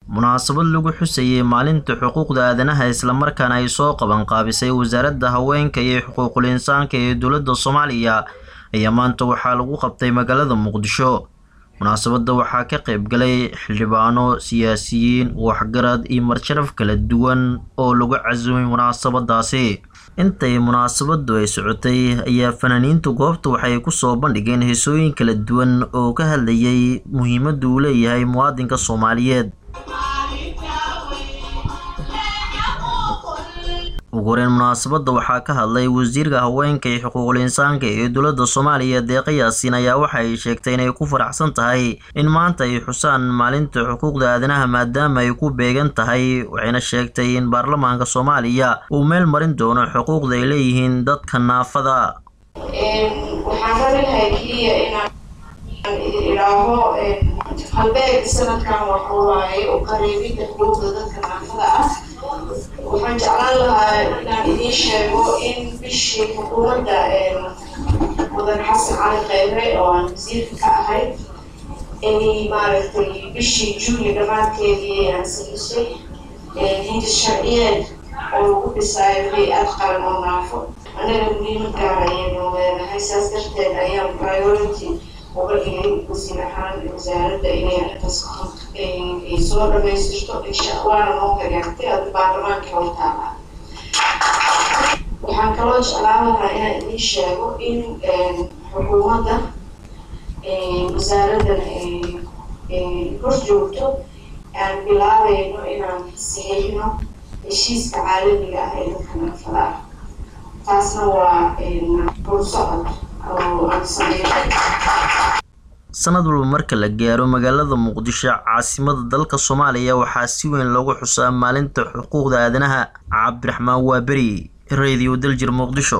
munaasabad lagu xusayay maalinta xuquuqda aadanaha islamarkaana ay soo qaban qaabisay wasaaradda haweenka iyo xuquuqul insaanka ee dowladda soomaaliya ayaa maanta waxaa lagu qabtay magaalada muqdisho munaasabadda waxaa ka qayb galay xildhibaano siyaasiyiin waxgarad iyo marsharaf kala duwan oo lagu casumay munaasabadaasi intay munaasabadu ay socotay ayaa fanaaniintu goobta waxay kusoo bandhigeen heesooyin kala duwan oo ka hadlayay muhiimadda uu leeyahay muwaadinka soomaaliyeed ugu horeyn munaasabadda waxaa ka hadlay wasiirka haweenka iyo xuquuqul insaanka ee dowladda soomaaliya deeqa yaasiin ayaa waxa ay sheegtay inay ku faraxsan tahay in maanta ay xusaan maalinta xuquuqda aadanaha maadaama ay ku beegan tahay waxayna sheegtay in baarlamaanka soomaaliya uu meel marin doono xuquuqda ay leeyihiin dadka naafada waxaan rabinahay keliya inaan idhaaho halbeeg sanadkan waxa waaye u qareebida xuquuqda dadka naafada ah waxaan jeclaan lahaa inaan idiin sheego in bishii xukuumadda mudan xasan cali kheyre oo aan wasiirka ka ahay inay maaragtay bishii juuli dhammaadkeedii aan saxisay hindis sharciyeed oo lagu dhisaayo hay-ad qaran oo naafo annaga muhiimad gaar ayaynu leenahay saas darteed ayaan priority uga dhigay wasiir ahaan wasaaradda inay arrintaas ay soo dhamaystirto insha waana noo hagaagtay ada baarlamaanka hortaala waxaan kaloo jeclaan lahaa inaan idiin sheego in xukuumadda wasaaraddan ay hor joogto aan bilaabayno inaan saxiixno heshiiska caalamiga ah ee dadka naafada ah taasna waa bursocod oo aan sameynay sanad walba marka la gaaro magaalada muqdisho caasimada dalka soomaaliya waxaa si weyn loogu xusaa maalinta xuquuqda aadanaha cabdiraxmaan waaberi radio daljir muqdisho